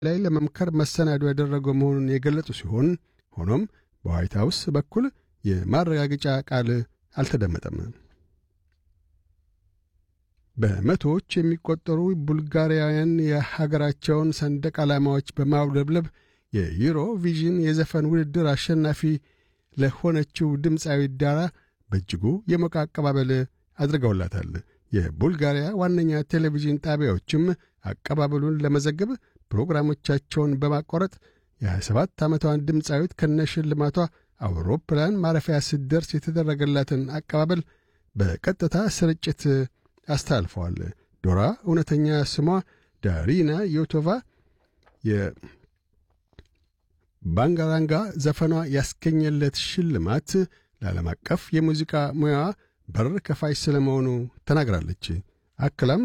ላይ ለመምከር መሰናዶ ያደረገው መሆኑን የገለጹ ሲሆን ሆኖም በዋይት ሀውስ በኩል የማረጋገጫ ቃል አልተደመጠም። በመቶዎች የሚቆጠሩ ቡልጋሪያውያን የሀገራቸውን ሰንደቅ ዓላማዎች በማውለብለብ የዩሮ ቪዥን የዘፈን ውድድር አሸናፊ ለሆነችው ድምፃዊ ዳራ በእጅጉ የሞቀ አቀባበል አድርገውላታል። የቡልጋሪያ ዋነኛ ቴሌቪዥን ጣቢያዎችም አቀባበሉን ለመዘገብ ፕሮግራሞቻቸውን በማቋረጥ የ27 ዓመቷን ድምፃዊት ከነሽልማቷ አውሮፕላን ማረፊያ ስትደርስ የተደረገላትን አቀባበል በቀጥታ ስርጭት አስተላልፈዋል። ዶራ እውነተኛ ስሟ ዳሪና ዮቶቫ የባንጋራንጋ ዘፈኗ ያስገኘለት ሽልማት ለዓለም አቀፍ የሙዚቃ ሙያዋ በር ከፋች ስለመሆኑ ተናግራለች። አክላም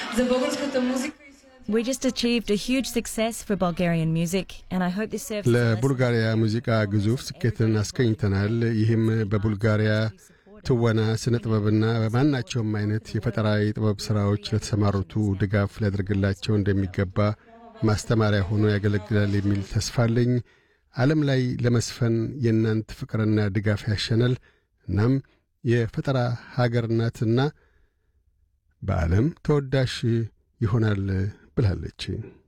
We just achieved a huge success for Bulgarian music, and I hope this serves as a lesson ለቡልጋሪያ ሙዚቃ ግዙፍ ስኬትን አስገኝተናል። ይህም በቡልጋሪያ ትወና፣ ስነ ጥበብና በማናቸውም አይነት የፈጠራ የጥበብ ሥራዎች ለተሰማሩቱ ድጋፍ ሊያደርግላቸው እንደሚገባ ማስተማሪያ ሆኖ ያገለግላል የሚል ተስፋ አለኝ። ዓለም ላይ ለመስፈን የእናንት ፍቅርና ድጋፍ ያሸናል። እናም የፈጠራ ሀገር ናትና በዓለም ተወዳሽ ይሆናል ብላለች።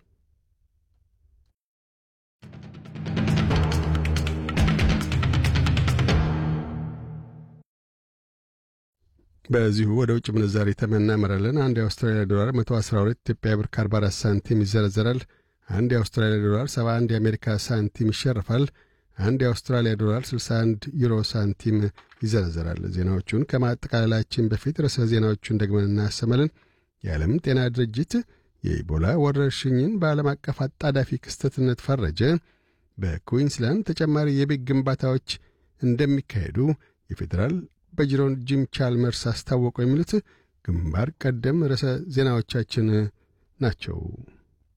በዚሁ ወደ ውጭ ምንዛሪ ተመን እናመራለን። አንድ የአውስትራሊያ ዶላር 112 ኢትዮጵያ ብር ከ44 ሳንቲም ይዘረዘራል። አንድ የአውስትራሊያ ዶላር 71 የአሜሪካ ሳንቲም ይሸርፋል። አንድ የአውስትራሊያ ዶላር 61 ዩሮ ሳንቲም ይዘረዘራል። ዜናዎቹን ከማጠቃለላችን በፊት ርዕሰ ዜናዎቹን ደግመን እናሰማለን። የዓለም ጤና ድርጅት የኢቦላ ወረርሽኝን በዓለም አቀፍ አጣዳፊ ክስተትነት ፈረጀ። በኩዊንስላንድ ተጨማሪ የቤት ግንባታዎች እንደሚካሄዱ የፌዴራል በጅሮን ጂም ቻልመርስ አስታወቁ። የሚሉት ግንባር ቀደም ርዕሰ ዜናዎቻችን ናቸው።